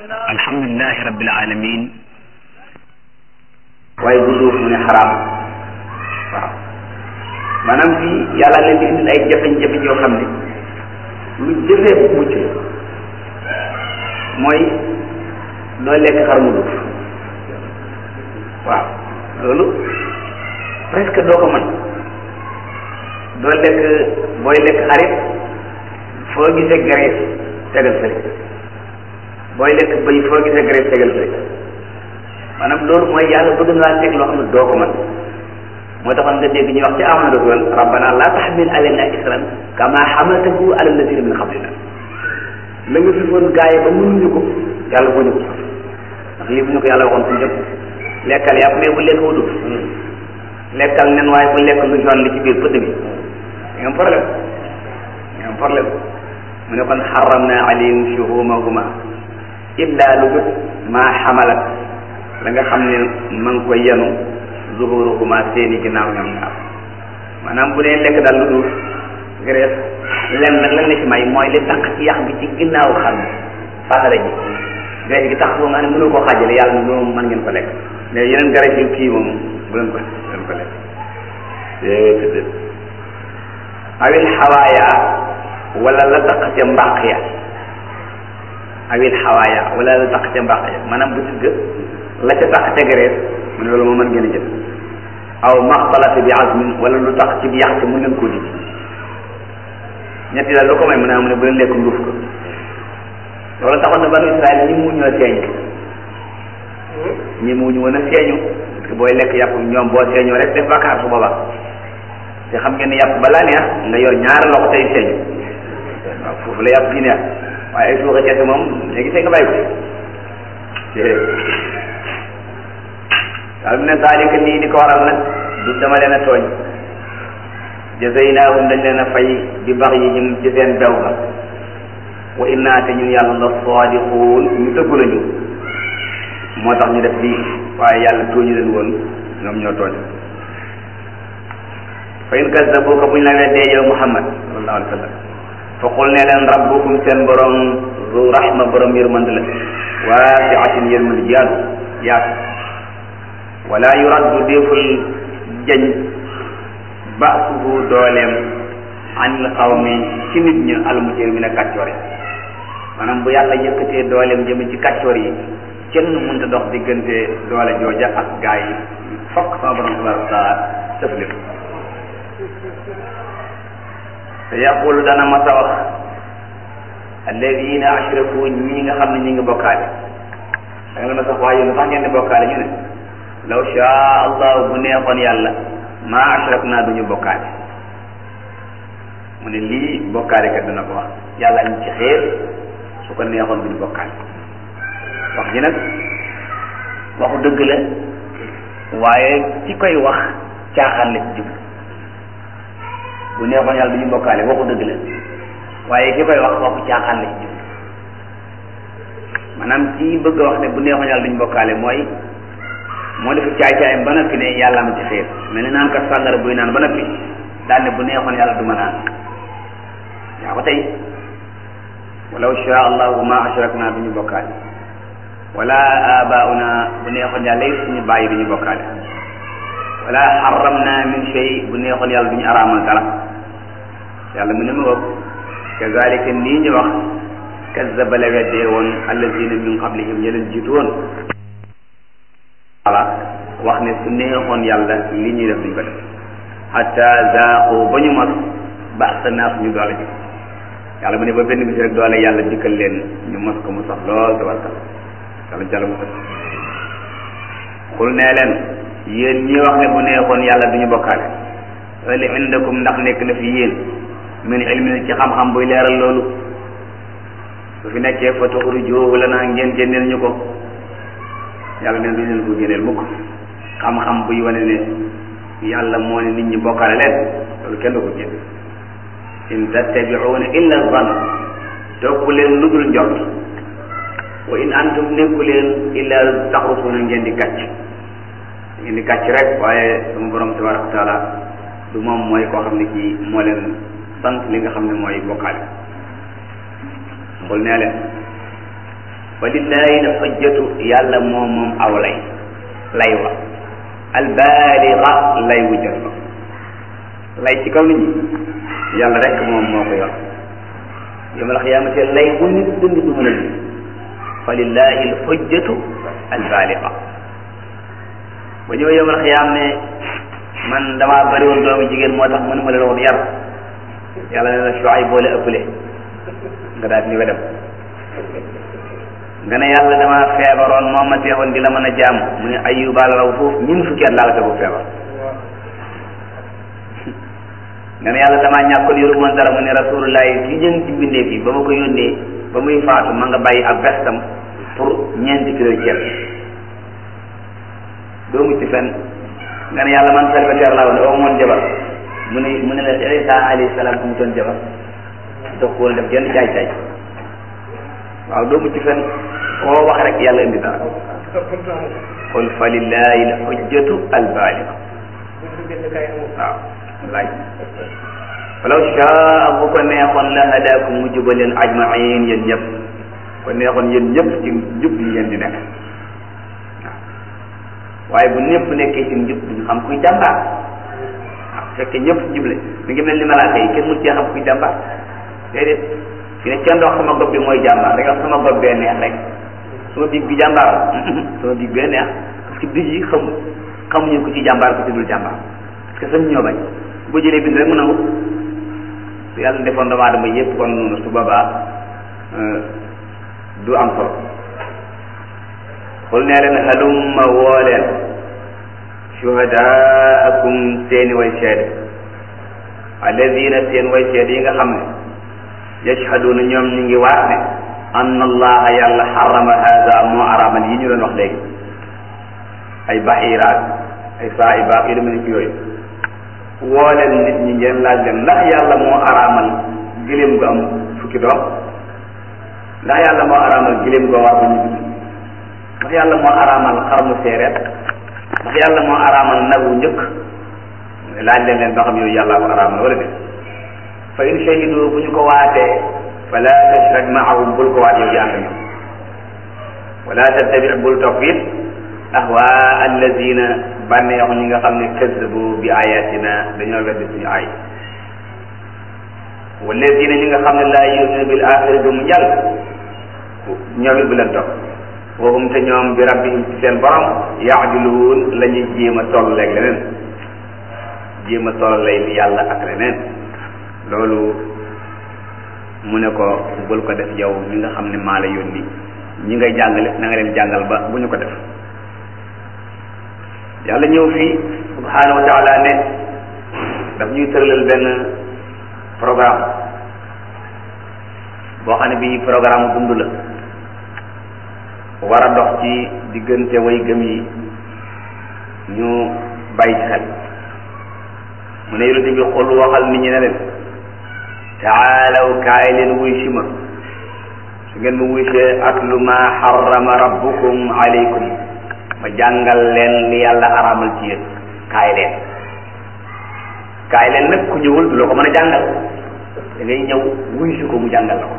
alhamdulilahi rabbil alamin waaye bu duuf mu ne xaraam waaw maanaam fii yàlla leen di indil ay jafe-jafe yoo xam ne lu jëfee mucc la mooy doo lekk xar mu duuf waaw loolu presque doo ko mën doo lekk booy lekk xarit foo gisee graisse tegal fële booy lekk bëy foo gisee graisse tegal fële maanaam loolu mooy yàlla bëgg naa teg loo xam ne doo ko mën moo taxoon nga dégg ñuy wax ci amana rasul rabbana la tahmil alayna isran kama hamaltahu ala alladina min qablina la nga fi foon gaa yi ba mënuñu ko yàlla boo ñu ko ndax lii bu ñu ko yàlla waxoon fu jëm lekkal yàpp mais bu lekk wudul lekkal nen waaye bu lekk lu jaune li ci biir pëdd bi nga am problème nga am problème mu ne kon xaramna alayhim shuhumahuma illa lu jut maa xamalat la nga xam ne ma ngi koy yenu zuhuruhuma seeni ginnaaw ñoom ñaar maanaam bu dee lekk daal lu duuf graisse lenn nag lan la ci may mooy li taq ci yax bi ci ginnaaw xar bi fasara ji graisse gi tax boo nga ne mënul koo xaajale yàlla ne loolu mën ngeen ko lekk mais yeneen graisse yu kii moom bu leen ko bu leen ko lekk déedéet awil xawaaya wala la taq ca mbàq ya awil xawaaya wala la taq ca mbàq ya maanaam bu sigg la ca tax ca graisse mu ne loolu moo mën ngeen a jël aw maxtalati bi azmin wala lu tax ci bi yax ci mun leen koo dindi ñetti daal lu ko may mu ne mu ne bu leen lekk nduuf ko loolu taxoon na banu Israël ñi mu ñoo seeñ ñi mu ñu woon a seeñu parce que booy lekk yàpp ñoom boo seeñoo rek def bakkaar su boobaa te xam ngeen ne yàpp balaa neex nga yor ñaari loxo tey seeñu waaw foofu la yàpp gi neex waaye ay suuxa kese moom léegi tey nga bàyyi ko waaw mu ne zalika lii di ko waral nag du dama leen a tooñ jazaynaahum dañ leen a fay bi baxyihim ci seen bew ga wa inna te ñun yàlla la sadiquun ñu dëggu lañu moo tax ñu def lii waaye yàlla tooñu leen woon ñoom ñoo tooñ fa in kazzabuka buñ la weddee yow Muhammad sallallahu alayhi wa sallam fa qul ne leen rabbukum seen borom zu rahma borom yërmande la waasiatin yërmande ji yaatu yaatu wala yuraddu déeful jañ basuhu dooleem anil qawmi ci nit ñi almujrimina kàccoor yi maanaam bu yàlla yëkkatee dooleem jëm ci kàccoor yi kenn mënta dox diggante doole jooja ak gaa yi fokk sama borom tabaraka wa taala tëflit te yaqulu dana ma sa wax alladina ashraku ñi nga xam ne ñi ngi bokkaale da nga la ma sax waaye lu tax ngeen di bokkaale ñu ne law shaa allah bu neexoon yàlla maa ashrak naa duñu bokkaale mu ne lii bokkaale kat dana ko wax yàlla ñu ci xeer su ko neexoon duñu bokkaale wax ji nag waxu dëgg la waaye ci koy wax caaxaan la ci jub bu neexoon yàlla duñu bokkaale waxu dëgg la waaye ki koy wax waxu caaxaan la ci jub maanaam ci bëgg a wax ne bu neexoon yàlla duñu bokkaale mooy moo def caay-caayam ba noppi ne yàlla ma ci xeer mel ni naan kat sàngara buy naan ba noppi daal ne bu neexoon yàlla du ma naan yaa ko tey walaw shaa allahu ma ashrakna duñu bokkaale wala abauna bu neexoon yàlla it suñu bàyyi duñu bokkaale wala xaramna min shay bu neexoon yàlla duñu araamal dara yàlla mu ne ma wëpp kazalika nii ñu wax kazzaba la weddee woon allazina min qablihim ña leen jiitu woon wala wax ne su neexoon yàlla li ñuy def duñ ko def hatta zaaqu ba ñu mos ba'sa naa suñu doole ji yàlla mu ne ba benn bis rek doole yàlla dikkal leen ñu mos ko mu sax lool tabarkal yàlla jàll mu xul nee leen yéen ñi wax ne bu neexoon yàlla duñu bokkaale hal indakum ndax nekk na fi yéen min ilmin ci xam-xam buy leeral loolu su fi nekkee fa tuxrijuhu lanaa ngeen génneel ñu ko yàlla neen duñ leen ko génneel mukk xam-xam buy wane ne yàlla moo ne nit ñi bokkaale leen loolu kenn du ko génn in tattabi'una illa zann topp leen lu dul njort wa in antum nekku leen illa taxrusuna ngeen di kàcc ngeen di kàcc rek waaye sama borom tabaraka wa taala du moom mooy koo xam ne kii moo leen sant li nga xam ne mooy bokkaale xul nee leen fa lillahi l xujjatu yàlla moom moom aw lay lay wa albaaliga lay wu jël ko lay ci kaw nit ñi yàlla rek moom moo ko yor yawmal xiyaamati lay bu nit dund du mën a dund fa lillahi l xujjatu albaaliga ba ñëw yawmal xiyaam ne man damaa bëri woon doomi jigéen moo tax mënuma leen woon yar yàlla ne la Shuayb boole ëppale nga daal di wedam nga ne yàlla damaa feebaroon moo ma teewoon di la mën a jaam mu ne Ayyuba la raw foofu ñun fukki at laa la tegu feebar nga ne yàlla damaa ñàkkoon yoru moon dara mu ne rasulullahi li jën ci mbindeef yi ba ma ko yónnee ba muy faatu ma nga bàyyi ab vestam pour ñeenti kilo ceeb doo mucc fenn nga ne yàlla man célibataire laa woon aw moon jabar mu ne mu ne la Isa alayhi salaam amutoon jabar dox ko woon def genn caay caay waaw doo mucc fenn koo wax rek yàlla indi dara qul fa lillahi l hujjatu albaaliga waaw wallaay falaw shaa bu ko neexoon la hadaakum mu jubal leen ajmain yéen ñëpp ko neexoon yéen ñëpp ci njub yi ngeen di nekk waaye bu ñëpp nekkee ci njub duñ xam kuy jàmbaar waaw fekkee ñëpp juble mi ngi mel ni malaaka yi kenn mun cee xam kuy jàmbaar déedéet fi ne kenn dox sama gob bi mooy jàmbaar rek wax sama gob bee neex rek sama biig bi jàmbaar sama biig bee neex parce que biig yi xamu xamuñu ko ci jàmbaar ko ci dul jàmbaar parce que sañ ñoo bañ boo jëlee bind rek mu nangu su yàlla defoon doomu aadama yëpp kon noonu su boobaa du am solo xul nee leen halumma woo leen shuhadaakum seeni way seede alladina seen way seede yi nga xam ne yashhaduna ñoom ñu ngi waat ne anna allaha yàlla xarama hada moo aramal yi ñu doon wax léegi ay baxiiraat ay saa'ibaat yu demee ci yooyu woo leen nit ñi ngeen laaj leen ndax yàlla moo araamal giléem gu am fukki doom ndax yàlla moo araamal giléem goo war ba ñu dund ndax yàlla moo araamal xarmu séeréer ndax yàlla moo araamal nagu njëkk laaj leen leen ba xam yooyu yàlla ko araamal wala déet fa in shahidu bu ñu ko waatee fala tashrak maahum bul ko waat yow di ànd ñoom wala tattabi bul topp it ahwaa allazina bànneexu ñi nga xam ne kazzabu bi ayatina dañoo weddi suñu ay wallazina ñi nga xam ne laa yu'minu bil axiri du mu jàll ñoom it bu leen topp waxum te ñoom bi rabbihim ci seen borom yaadiluun la ñuy jéem a toll leeg leneen jéem a toll lay li yàlla ak leneen loolu mu ne ko bul ko def yow mi nga xam ne maa la yónni ñi ngay jàngale na nga leen jàngal ba bu ñu ko def yàlla ñëw fii subhanahu wa taala ne daf ñuy tëralal benn programme boo xam ne bii programme dund la war a dox ci diggante way gëm yi ñu bàyyi ci xel mu ne yonente bi xul waxal nit ñi ne leen taalaw kaay leen wuy si ma su ngeen ma wuysee atlu ma xarama rabbukum alaykum ma jàngal leen li yàlla araamal ci yéen kaay leen kaay leen nag ku ñëwul du la ko mën a jàngal da ngay ñëw wuy si ko mu jàngal la ko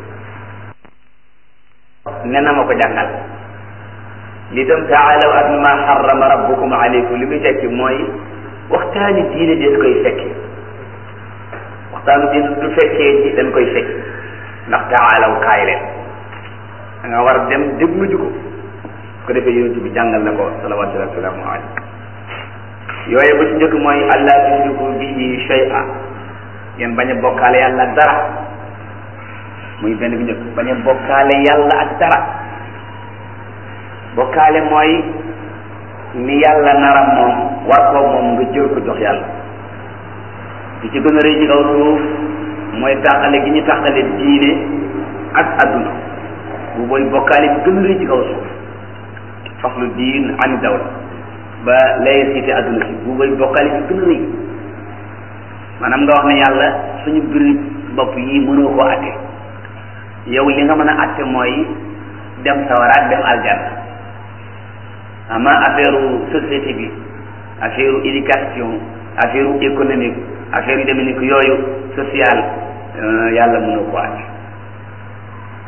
ne na ma ko jàngal li tam taalaw atlu ma xarama rabbukum alaykum li muy tekki mooy waxtaani diine des koy fekki waxtaanu diine du fekkee ji dañ koy fekki ndax taalaw kaay leen da nga war a dem déglu ji ko ko defee yonent bi jàngal na ko salawaatu wa salaamu alayhi yooyu ba ci njëkk mooy allah tushriku bihi shay'a ngeen bañ a bokkaale yàlla ak dara muy benn bi njëkk bañ a bokkaale yàlla ak dara bokkaale mooy ni yàlla nara moom war koo moom nga jël ko jox yàlla li ci gën a rëy ci kaw suuf mooy tàqale gi ñu tàqale diine ak adduna bu booy bokkaale bi gën a rëy ci kaw suuf faslu diin ani dawla ba laïcité adduna si bu booy bokkaale bi gën a rëy maanaam nga wax ne yàlla suñu biir bopp yi mënoo koo atte yow li nga mën a atte mooy dem sawaraat dem aljanna ama affaire société bi affaire éducation affaire économique affaire yu demee ni ko yooyu social yàlla mënoo ko àtte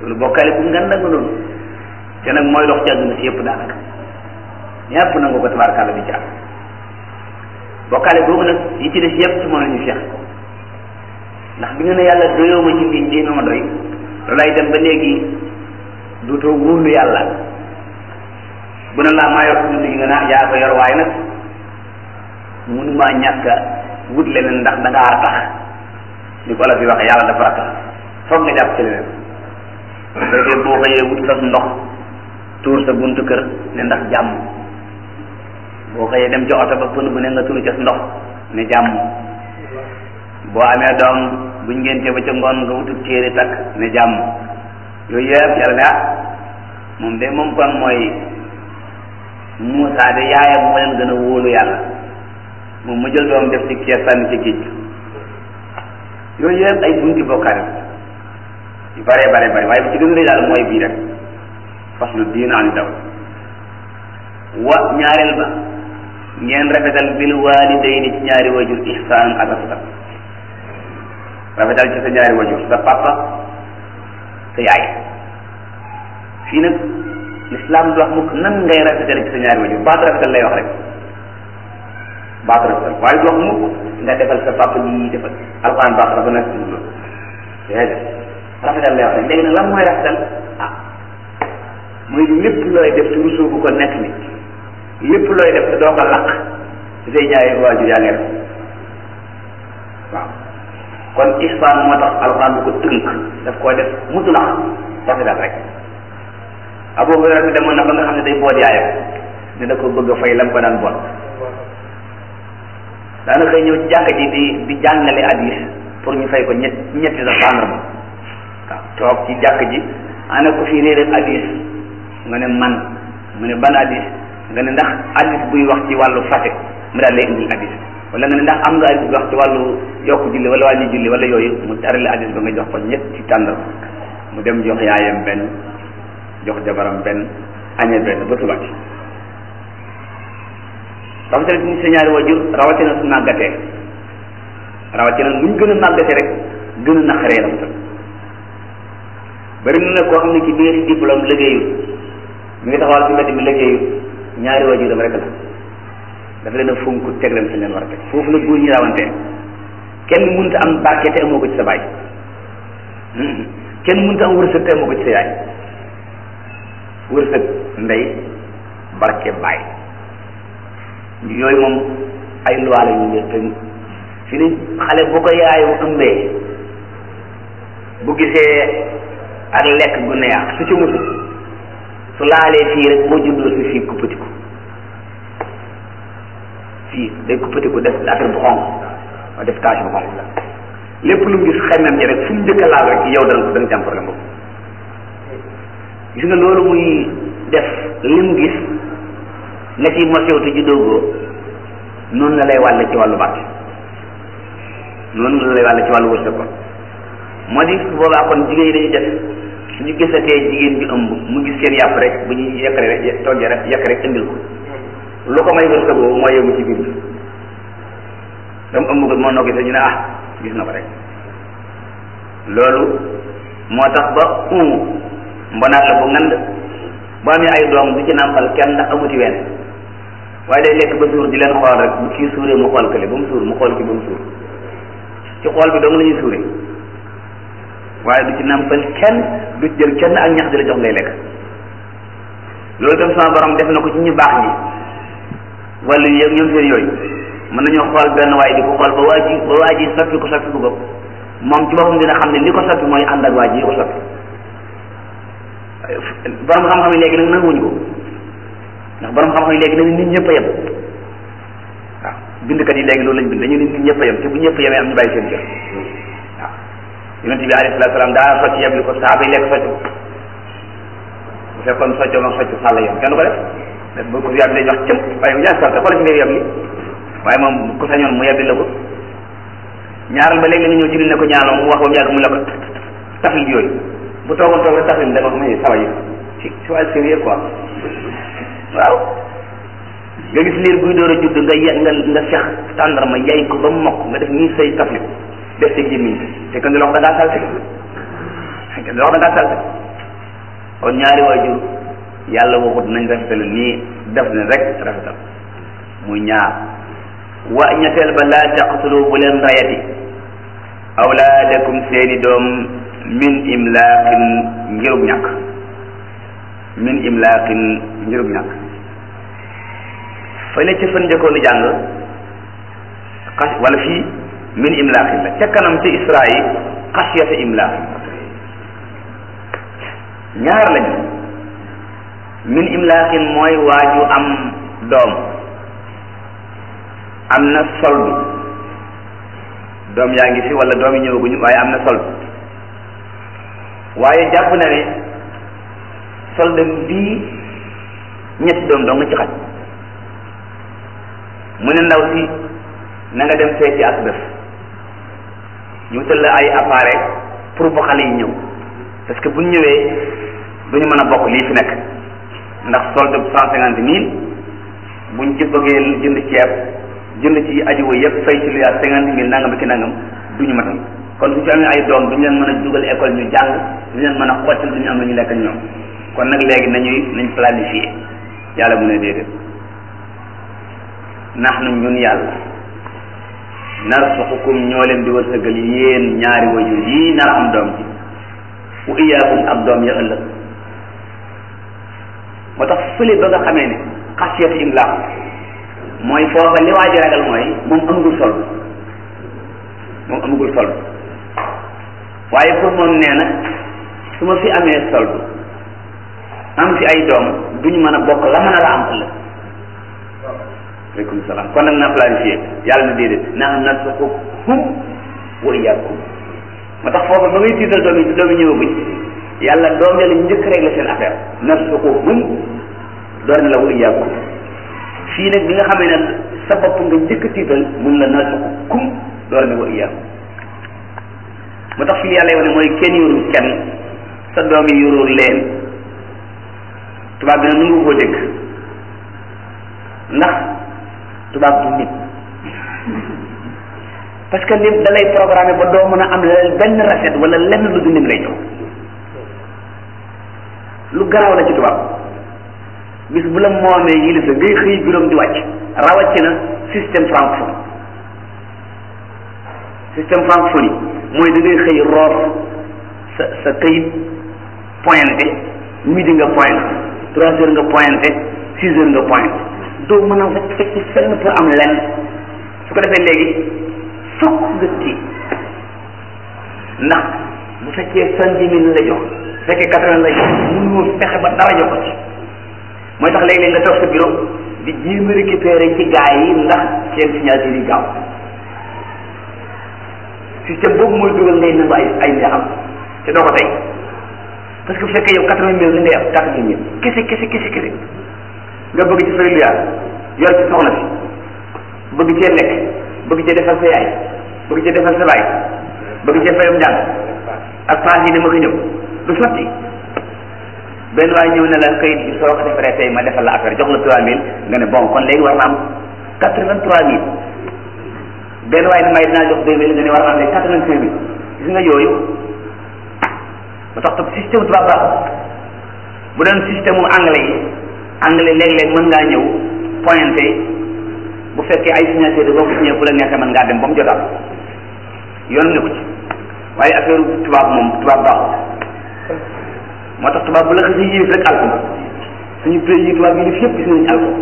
loolu bokkaale bu nganda nga noonu te nag mooy dox ci àdduna si yëpp daanaka ñëpp nangu ko tabaarkàlla di jaar bokkaale boobu nag yi ci des yëpp ci moom la ñu feex ndax bi nga ne yàlla doyoo ma ci lii lii ma doy loolay dem ba léegi duutoo wóolu yàlla bu ne laa maa yor dund gi nga naa yaa ko yor waaye nag mënumaa ñàkk a wut leneen ndax da ngaa tax ni ko la fi waxee yàlla dafa ratax foog nga jàpp ci leneen léegi boo xëyee wut sa ndox tuur sa buntu kër ne ndax jàmm boo xëyee dem ca oto ba pënu bu ne nga tuur ca ndox ne jàmm boo amee doom buñ ngénte ba ca ngoon nga wutub téere takk ne jàmm yooyu yëpp yàlla ne ah moom de moom kon mooy Moussa de yaayam moo leen gën a wóolu yàlla moom mu jël doom def ci kees sànni ci géej yooyu yëpp ay bunti bokkaale yu bare bare bare waaye bu ci gën a rëy daal mooy bii rek faslu diin an daw wa ñaareel ba ngeen rafetal bil waalidayni ci ñaari wajur ihsaan ak rafetal rafetal ci sa ñaari wajur sa papa sa yaay fii nag l'islam du wax mukk nan ngay rafetal ci sa ñaari wajur baatu rafetal lay wax rek baatu rafetal waaye du wax mukk nga defal sa papa lii defal alquran baax dafa nekk ci loolu déedéet rafetal lay wax rek léegi nag lan mooy rafetal ah mooy lépp looy def te rusoo bu ko nekk ni lépp looy def te doo ko laq ci say ñaari waajur yaa ngi def waaw kon ihsaan moo tax alxuraan bu ko tënk daf koo def mutlaq rafetal rek Abu Hurayra demoon na ba nga xam ne day boot yaayam ne da ko bëgg a fay lam ko daan boot daana xëy ñëw ci jàkka ji di di jàngale hadis pour ñu fay ko ñett ñetti sa tàndarma waaw toog ci jàkk ji ana ko fi réeréer hadis nga ne man mu ne ban hadis nga ne ndax hadis buy wax ci wàllu fase mu daal lay indil hadis wala nga ne ndax am nga hadis buy wax ci wàllu yokk julli wala wàññi julli wala yooyu mu tarale hadis ba nga jox ko ñett ci tàndarma mu dem jox yaayam benn jox jabaram benn añee benn ba suba ci rawatina ci sa ñaari wajur rawatina su màggatee rawatina luñ gën a màggatee rek gën a naqaree rafetal bari na nag koo xam ne ci biir diplôme liggéeyut mi ngi taxawal ci mbedd mi liggéeyut ñaari wajuram rek la dafa leen a fonk teg leen fi leen war a teg foofu la góor ñi rawantee kenn mënta am barke te amoo ko ci sa baay kenn mënta am wërsëg te amoo ko ci sa yaay wërsëg ndey barke baay yooyu moom ay luwaale yu leen te fi ni xale bu ko yaayu ëmbee bu gisee ak lekk gu neex su ci musu su laalee fii rek boo juddoo si fii kuppatiku fii day kuppatiku def affaire bu xonq wa def tache bu xonq lépp lu mu gis xemmem ji rek fu mu njëkk a laal rek yow dana dana jàm problème boobu gis nga loolu muy def li mu gis nga ci mosew te juddoogoo noonu la lay wàlle ci wàllu barke noonu la lay wàlle ci wàllu wërsëg kon moo di su boobaa kon jigéen yi dañuy def suñu gisatee jigéen bi ëmb mu gis seen yàpp rek bu ñuy yekkale rek toggee rek yekk rek indil ko lu ko may wërsëg boobu mooy yëngu ci biir bi dama ëmb ko moo noo gisee ñu ne ah gis na ko rek loolu moo tax ba umu mbonaat la bu ngand bu amee ay doom du ci nàmpal kenn ndax amuti wenn waaye day lekk ba suur di leen xool rek bu kii suuree mu xool kële ba mu suur mu xool ki ba mu suur ci xool bi dong la ñuy suuree waaye du ci nàmpal kenn du ci jël kenn ak ñax di la jox ngay lekk loolu tam sama borom def na ko ci ñu baax ñi wala yëg ñoom seen yooyu mën nañoo xool benn waaye di ko xool ba waa ji ba waa ji soppi ko soppi ko bopp moom ci boppam dina xam ne li ko soppi mooy ànd ak waa ji li ko soppi borom xam-xam yi léegi nag nanguwuñu ko ndax borom xam-xam yi léegi dañu nit ñëpp a yem waaw bindkat yi léegi loolu lañ bind dañu nit ñëpp a yem te bu ñëpp yemee am ñu bàyyi seen kër waaw yonent bi alayhi salaatu salaam daa socc yeb li ko saaba yi lekk socc bu fekkoon soccoo mag socc sàll yem kenn du ko def def ba ko fi yab dañuy wax cëm waaye yaa salte xoolal fi ngay yeb li waaye moom ku sañoon mu yebbi la ko ñaaral ba léegi nga ñëw ci li ne ko ñaanoo mu wax ba mu yàgg mu la ko tafil yooyu bu toogoon toog rek tafil da nga ko may sawa yi ci ci wàllu sérieux quoi waaw nga gis liir buy door a judd nga ye nga nga sex tàndarma yay ko ba mu mokk nga def nii say tafli def sa gémmiñ te kenn du la wax da ngaa salte kenn du la wax da ngaa salte kon ñaari waajur yàlla waxut nañ rafetal nii def ne rek rafetal muy ñaar wa ñetteel ba laa taqtulu bu leen rayati awlaadakum seeni doom min imlaaqin ngirug ñàkk min imlaaqin ngirug ñàkk fële ci fan njëkkoon jàng xas wala fii min imlaaqin la ca kanam ci isra yi xasiyata imlaaqin ñaar lañu min imlaaqin mooy waaju am doom am na soldu doom yaa ngi fi wala doom yi ñëwaguñu waaye am na soldu waaye jàpp na ne solde bii ñetti doom doo nga ci xaj mu ne ndaw si na nga dem seeti ak def ñu wutal la ay appareil pour bu xale yi ñëw parce que buñ ñëwee duñu mën a bokk lii fi nekk ndax solde bu cent cinquante mille buñ ci bëggee jënd ceeb jënd ci ajiwo yëpp fay ci lu yaat cinquante mille nangam ki nangam duñu matal kon su ci amee ay doom duñu leen mën a dugal école ñu jàng duñu leen mën a xottil duñu am lu ñu lekk ñoom kon nag léegi nañuy nañ planifier yàlla mu ne déedéet nax nu ñun yàlla narsuqukum ñoo leen di wërsëgal yéen ñaari wajur yii nar am doom ji wa iyaakum ak doom ya ëllëg moo tax fële ba nga xamee ne xasiyatu imlaaq mooy foofa li waa ji ragal mooy moom amagul sol moom amagul sol waaye pour moom nee na su ma fi amee soldu am fi ay doom duñu mën a bokk la mën a la am ëllëg aleykum salaam kon nag na planifié yàlla na déedéet naa narzuquhum wa iyyakum moo tax foofu ba ngay tiital doom yi doom yi ñëwaguñ yàlla doom ya la njëkk rek la seen affaire narzuquhum door na la wa iyyakum fii nag bi nga xamee ne sa bopp nga njëkk tiital mun la narzuqukum door na wa iyyakum moo tax fii yàlla yi wane mooy kenn yorul kenn sa doom yi yorul leen tubaab bi nag nu nga koo dégg ndax tubaab du nit parce que nit da lay programmé ba doo mën a am leneen benn recette wala lenn lu dul lim lay jox lu garaaw la ci tubaab bis bu la moomee yilisa ngay xëy juróom di wàcc rawatina système francophone système francophone yi mooy da ngay xëy roof sa sa këyit pointé midi nga pointé trois heures nga pointé six heures nga pointé doo mën a fekk fenn pour am lenn su ko defee léegi fokk nga tiit ndax bu fekkee cent dix mille la jox bu fekkee quatre vingt la jox mënoo fexe ba dara jox ko ci mooy tax léeg-léeg nga toog sa bureau di jéem a récupérer ci gaa yi ndax seen signature yi gaaw système boobu mooy dugal ngay nangu ay ay njaxam te doo ko tey parce que bu fekkee yow quatre vingt mille li ngay am quatre vingt mille kese kese kese kese nga bëgg ci fay lu yaar yor ci soxna si bëgg cee lekk bëgg cee defal sa yaay bëgg cee defal sa baay bëgg cee fayum njàng ak paas yi dama ko ñëw du sotti benn waay ñëw ne la kayit bi soo ko defaree tey ma defal la affaire jox la trois mille nga ne bon kon léegi war na am quatre vingt trois mille benn waay ne may dinaa jox deux mille nga ne war na am léegi quatre vingt cinq mille gis nga yooyu ba tax tam système tubaab baaxul bu doon système mu anglais yi anglais léeg-léeg mën ngaa ñëw pointé bu fekkee ay signature boo ko signé bu la neexee mën ngaa dem ba mu jotaat yoon ne ko ci waaye affaire tubaab moom tubaab baaxul moo tax tubaab bu la xasee yéef rek alko suñu pays yi tubaab yi def yëpp gis nañu alko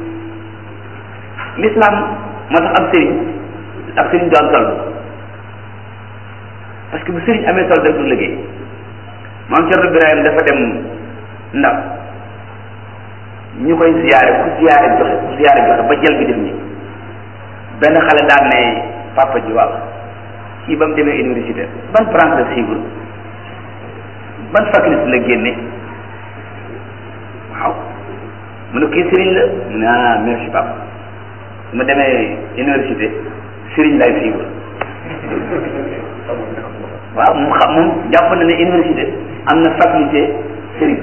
l'islam moo tax ab sëriñ ab sëriñ du am sol parce que bu sëriñ amee sol rek du liggéey maam Cerno Birahim dafa dem ndax ñu koy ziyaare ku ziyaare joxe ku ziyaare joxe ba jël bi def ñi benn xale daan ne papa ji waaw kii ba mu demee université ban branche la suivre ban faculté la génne waaw mu ne kii sëriñ la mu ne ah merci papa su ma demee université sëriñ lay suivre waaw moom xam moom jàpp na ne université am na faculté sëriñ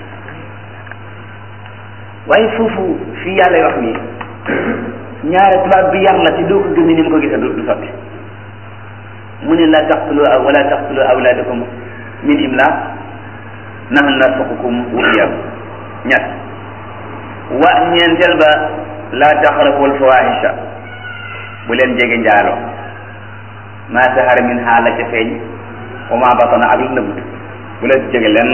waaye foofu fii yàlla wax nii ñaare tubaab bi yar la ci doo ko gëm ni mu ko gisee du sotti mu ne la taqtulu wala taqtulu awlaadakum min imlaaq nahnu narzuqukum wa iyyakum ñett wa ñeenteel ba laa taqrabul fawahisha bu leen jege njaaloo ma zahara min ha la ca feeñ wa ma batana ak la nëbbut bu leen jege lenn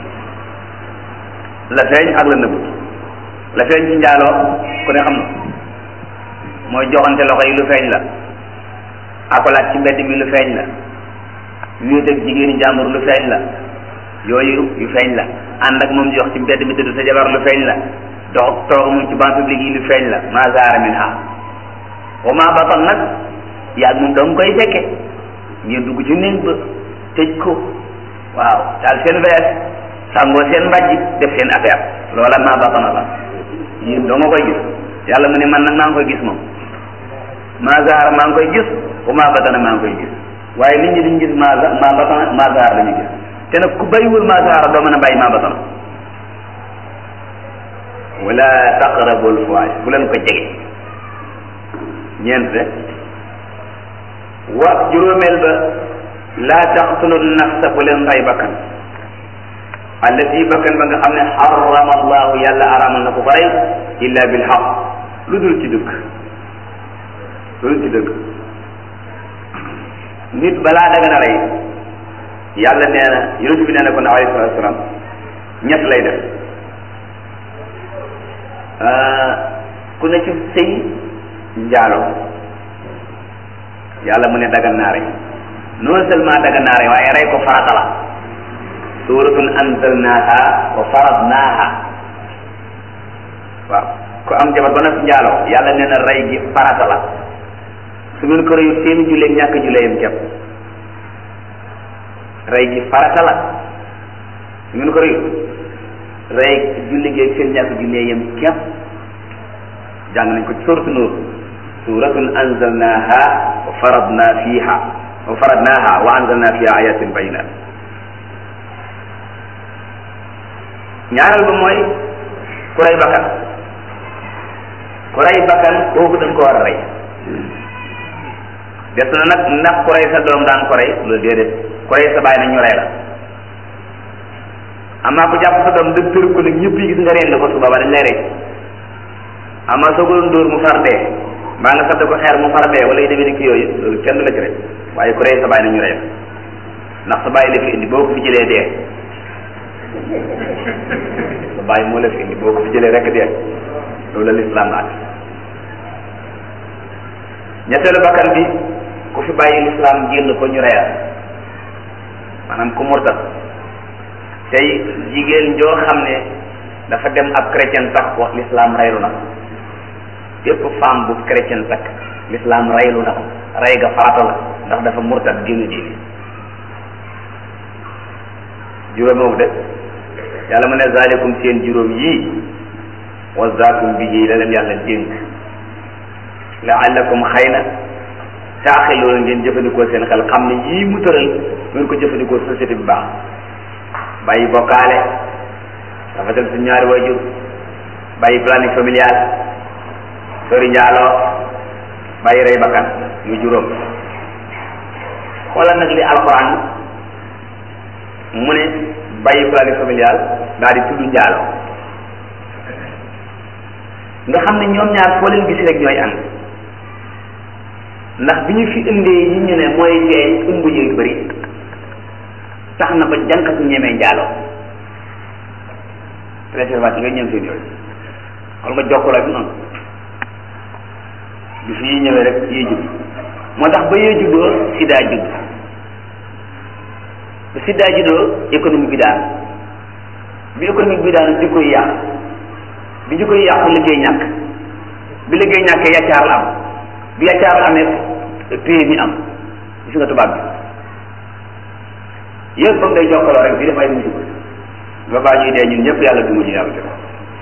la feeñ ak la nëbbut la feeñ ci njaaloo ku ne xam na mooy joxante loxo yi lu feeñ la akolaat ci mbedd mi lu feeñ la wéet ak jigéeni jàmbur lu feeñ la yooyu yu feeñ la ànd ak moom di wax ci mbedd mi tëdd sa jabar lu feeñ la dox toog moom ci banc public yi lu feeñ la ma zahara min ha wa ma batan nag yaag moom danga koy fekke ngeen dugg ci néeg ba tëj ko waaw taal seen vees sangoo seen mbàjj def seen affaire loola ma batana la yéen doo nga koy gis yàlla mu ne man nag maa ngi koy gis moom ma zahara maa ngi koy gis wa ma batana maa ngi koy gis waaye nit ñi duñ gis ma ma batana ma zahara la ñu gis te nag ku bàyyiwul ma zahara doo mën a bàyyi ma batana wala taqrabul fawahish bu leen ko jege ñeent de wa juróomeel ba laa taqtulu nafsa bu leen rey bakkan allati bakkan ba nga xam ne xarama allahu yàlla aramal na ko ko rey illa bil xaq lu dul ci dëgg lu dul ci dëgg nit balaa daga na rey yàlla nee na yonent bi nee na ko ne alayhi salatu wasalaam ñett lay def ku ne ci sëy njaalo yàlla mu ne dagan naa rey non seulement dagan naa rey waaye rey ko farata la suratun anzalnaha wa faradnaha waaw ku am jabar ba nag njaaloo yàlla nee na rey gi farata la su ngeen ko reyu seeni julleeg ñàkk julleeyam kepp rey gi farata la su ngeen ko reyu rey julli gi ak seen ñàkk julleeyam kepp jàng nañ ko ci suratu nuur suratun anzalnaha wa faradna fiha wa faradnaha wa anzalna fiha ayatin bayinat ñaareel ba mooy ku rey bakkan ku rey bakkan kooku dañ ko war a rey des na nag ndax ku rey sa doom daan ko rey loolu déedéet ku rey sa baay na ñu rey la amaa ku jàpp sa doom dëgg tër ko nag ñëpp yi gis nga reen ko su booba dañ lay rey amaa soo ko doon dóor mu far dee mbaa nga sadd ko xeer mu far dee wala yu demee ni ki yooyu loolu kenn du la ci rey waaye ku rey sa baay na ñu rey la ndax sa baay la fi indi boo ko fi jëlee dee sa baay moo la fi indi boo ko fi jëlee rek dee loolu la lislaam la ñetteelu bakkan bi ku fi bàyyi lislaam génn ko ñu reyal maanaam ku murtat tey jigéen joo xam ne dafa dem ab chrétien takk ko lislaam reylu na ko képp femme bu chrétien takk lislaam reylu na ko rey ga farata la ndax dafa murtat génn diine juróom boobu de yàlla mu ne zalikum seen juróom yii wasaakum bihi la leen yàlla dénk laallakum xëy na taaxiloona ngeen jëfandikoo seen xel xam ne yii mu tëral ngeen ko jëfandikoo société bi baax bàyyi bokkaale rafetal su ñaari waajur bàyyi planning familial sori njaaloo bàyyi rey bakkan muy juróom xoolal nag li alquran mu ne bàyyi planning familial daal di tudd njaaloo nga xam ne ñoom ñaar foo leen gis rek ñooy ànd ndax bi ñu fi indee yi ñu ne mooy feeñ ëmb yu bëri tax na ba jànq su ñemee njaaloo préservatif nga ñëm seen yooyu xool nga jokkoo ak noonu bi fi yi ñëwee rek yee judd moo tax ba yee juddoo sida judd ba sida juddoo économique bi daan bi économique bi daan jikko yi yàq bi jikko yi yàqu liggéey ñàkk bi liggéey ñàkkee yàccaar la am bi yàccaar la amee pay mi am gis nga tubaab bi yëpp ba mu day jokkaloo rek di def ay musiba ba baa ñuy dee ñun ñëpp yàlla duma ñu yàlla def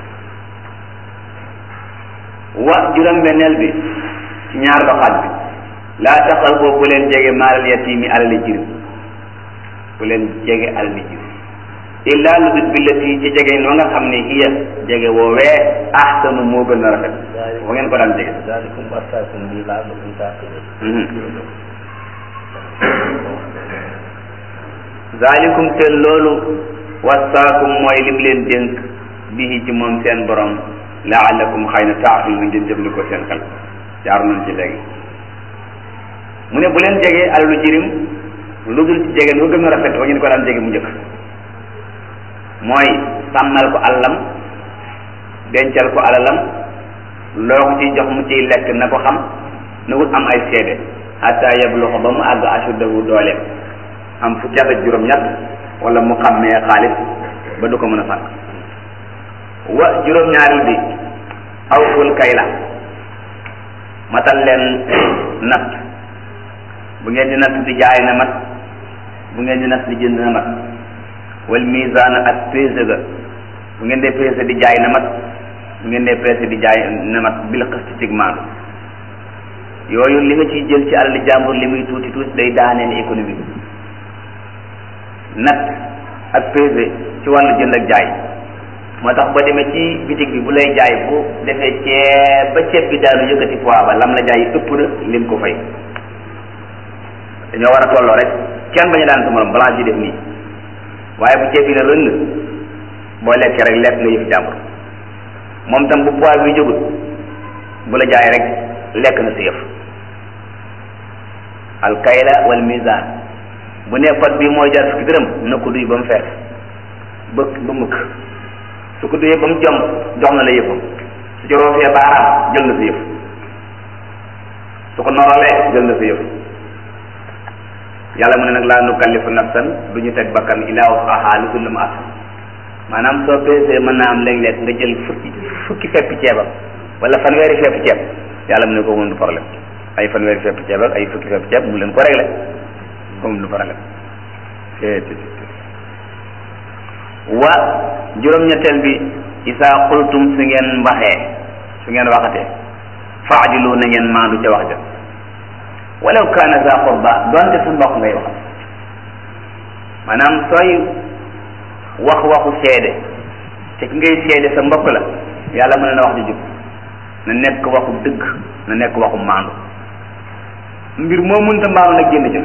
wa juróom-benneel bi ci ñaar ba xaaj bi laa taxal boobu bu leen jege maalal yatiimi alali jirim bu leen jege alali jirim illaa lu dut billati ci jege noo nga xam ne hiya jege woowee ahsanu moo gën a rafet wa ngeen ko daan jege zalikum wasaakum bi la'allakum taqilun zalikum te loolu wasaakum mooy lim leen dénk bihi ci moom seen borom laalakum xëy na taaxil na ngeen jëfandikoo seen xel jaaru nañ ci léegi mu ne bu leen jegee alalu jirim lu dul ci jege lu gën a rafet wa ngeen ko daan jege mu njëkk mooy sàmmal ko alalam dencal ko alalam loo ko ciy jox mu ciy lekk na ko xam na wut am ay seede hatta yabluxa ba mu àgg ashuddahu dooleem am fukki at ak juróom-ñett wala mu xàmmee xaalis ba du ko mën a sànq wa juróom-ñaareel bi awful kayla matal leen natt bu ngeen di natt di jaay na mat bu ngeen di natt di jënd na mat wal misaan ak peese ga bu ngeen dee peese di jaay na mat bu ngeen dee peese di jaay na mat bil xëst cig maandu yooyu li nga ciy jël ci alali jàmbur li muy tuuti tuuti day daaneel économie bi natt ak peese ci wàllu jënd ak jaay moo tax ba demee ci bitig bi bu lay jaay bu defee ceeb ba ceeb bi daanu yëkkati poids ba lam la jaay ëpp na lim ko fay dañoo war a tolloo rek kenn bañu daan sa morom balance yi def nii waaye bu ceeb bi ne rëng boo lekkee rek lekk nga yëfi jàmbur moom tam bu poids bi jógut bu la jaay rek lekk na sa yëf alkayla wal mizan bu ne pot bi mooy jar fukki dërëm na ko duy ba mu fees ba ba mukk su ko duyee ba mu jom jox na la yëfam su ci roofee baaraam jël na sa yëf su ko norolee jël na sa yëf yàlla mu ne nag laa nukallifu nafsan du ñu teg bakkan illaa wus'ahaa lu dul lu mu attan maanaam soo peesee mën naa am léeg-léeg nga jël fukki fukki feppi ceebam wala fanweeri feppi ceeb yàlla mu ne ko moom du problème ay fanweeri feppi ceeb ak ay fukki feppi ceeb mu leen ko réglé moom du problème wa juróom-ñetteel bi isaa xultum su ngeen waxee su ngeen waxatee faadilu na ngeen maandu ca wax ja walaw kaana za qurba doonte sa mbokk ngay wax maanaam sooy wax waxu seede te ki ngay seede sa mbokk la yàlla mën na wax di jub na nekk waxu dëgg na nekk waxu maandu mbir moo mënta maandu nag génn ca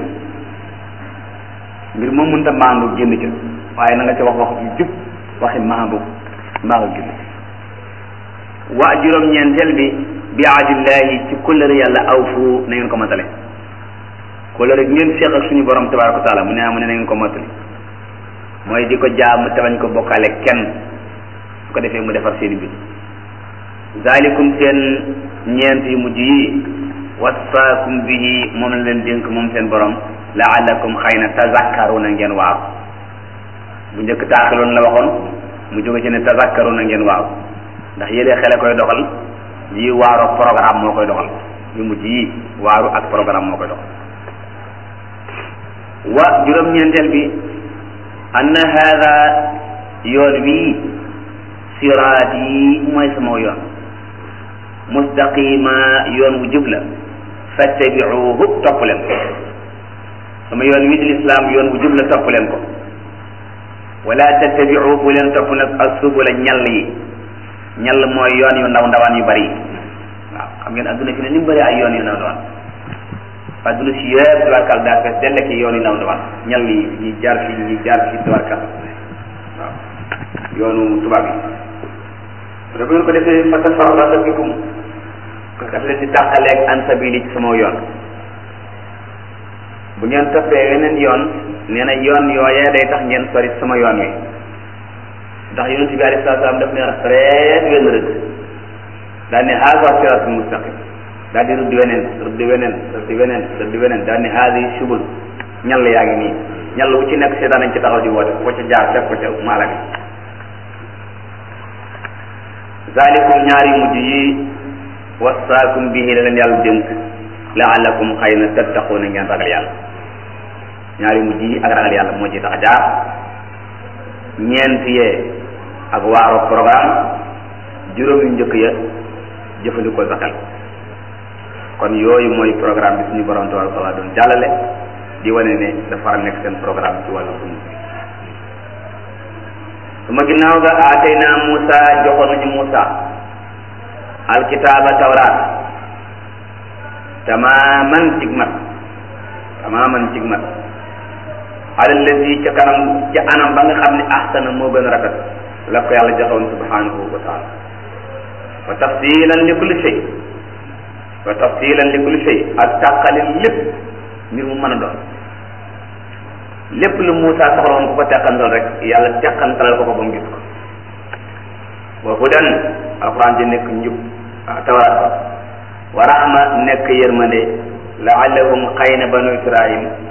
mbir moo mënta maandu génn ca waaye na nga ca wax wax ju jub waxi maandu mbaa nga génn wa juróom-ñeenteel bi bi ahdillahi ci kóllëre yàlla awfu na ngeen ko matale kóllëre gi ngeen seq ak suñu borom tabaraka wa taala mu ne mu ne na ngeen ko matale mooy di ko jaam te bañ ko bokkaale kenn su ko defee mu defar seeni mbir zalikum seen ñeent yu mujj yi wasaakum bihi moom la leen dénk moom seen borom laalakum xëy na tazakkaruna ngeen waaw bu njëkk taaxiloon la waxoon mu jóge ci ne tazakkaruna ngeen waaw ndax yëlee xele koy doxal yi waaru programme moo koy doxal yu mujj yi waaru ak programme moo koy doxal wa juróom-ñeenteel bi anna hada yoon wii siraat yi mooy sama yoon mustaqima yoon wu jub la fattabiuhu topp leen ko sama yoon wii di lislaam yoon wu jub la topp leen ko wala tattabiu bu leen topp nag asubula ñall yi ñall mooy yoon yu ndaw ndawaan yu bari waaw xam ngeen adduna fi ne ni mu bëri ay yoon yu ndaw ndawaan adduna si yëpp tubarkal daa fees dell ki yoon yu ndaw ndawaan ñall yi ñi jaar fi ñi jaar fi tubarkal waaw yoonu tubaab yi da bu ngeen ko defee fa tafarraqa bikum daf leen di tàqaleeg an sabili ci sama yoon bu ngeen toppee weneen yoon nee na yoon yooyee day tax ngeen sori sama yoon wi ndax yonent bi alayhi salaam daf ne reet wenn rëdd daal ne haza siraatul mustaqim daal di rëdd weneen rëdd weneen rëdd weneen rëdd weneen daal ne haadi subul ñall yaa ngi nii ñall wu ci nekk seetaan nañ ci taxaw di woote ko ca jaar fekk ko ca maala bi zalikum ñaari mujj yi wasaakum bihi la leen yàlla dénk laalakum xëy na tattaquuna ngeen ragal yàlla ñaari mujj yi ak ragal yàlla moo ci tax jaar ñeent yee ak waaro programme juróom yu njëkk ya jëfandikoo sa xel kon yooyu mooy programme bi suñu borom tabaraka taala doon jàllale di wane ne dafa nekk seen programme ci wàllu dund suma ginnaaw ga aatayna Musa joxoon nañu Musa alkitaaba tawraat tamaaman cig mat tamaaman cig mat ala lazi ca kanam ca anam ba nga xam ne ahsana moo gën a rafet la ko yàlla joxoon subhanahu wa taala wa tafsilan li kulli shay wa tafsilan li kulli shay ak tàqali lépp mbir mu mën a doon lépp lu Muusa soxla woon ku ko teqantal rek yàlla teqantalal ko ko ba mu gis ko wa hudan alquran ji nekk njub ah tawraat ba wa rahma nekk yërmande laallahum xëy na banu israil